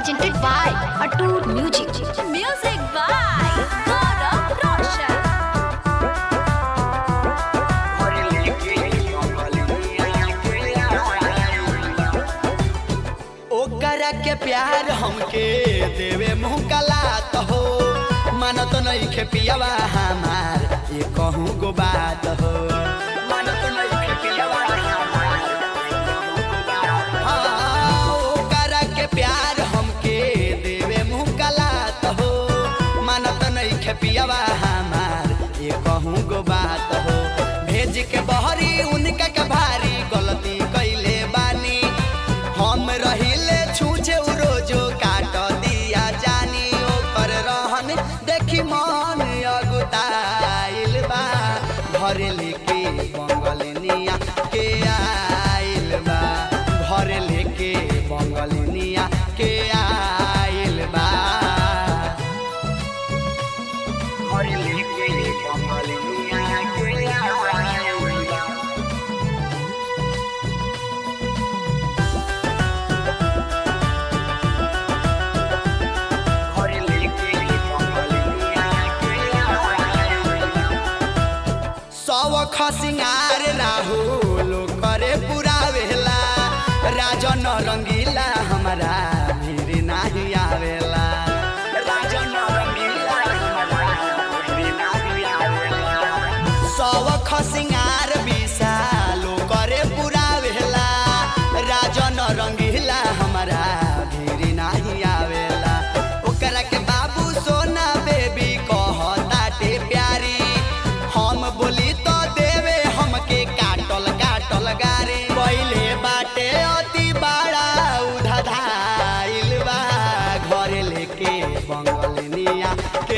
presented by Atur Music. Music by Gaurav Roshan. ओकरा के प्यार हमके देवे मुँह कलात हो मानत नहीं खे पियावा हमार ये कहूँ गो बात हो मानत नहीं खे पियावा हमार, ये कहूँ गो बात हो। हाँ, ओकरा के प्यार हमके देवे मुँह कलात हो मानत नहीं खे पियावा हमार ये कहूँ गो बात हो भेज के बहरी उनका के भारी गलती कैले बानी हम रहिले छूछे उ रोजो काट दिया जानी ओकर रहन देखी मन अगुताइल बा घर लेके बंगलनिया के आइल बा घर लेके बंगलनिया के आइल बा घर लेके बंगलनिया के आइल बा घर लेके बंगलनिया के आइल बा सवख सिंगार राहुल करे पुरावेला राजन रंगीला हमारा भीड़ नाही आवेला राजन रंगीला हमारा भीड़ नाही आवेला सवख सिंगार विशालो करे पुरावेला राजन रंगीला हमारा भीड़ नाही आवेला ओकरा के बाबू सोना बेबी कहताटे प्यारी हम बोली तो देवे हमके काटल काटल गारे पहिले बाटे अति बड़ा उधाधाइल बा घर लेके बंगलनिया के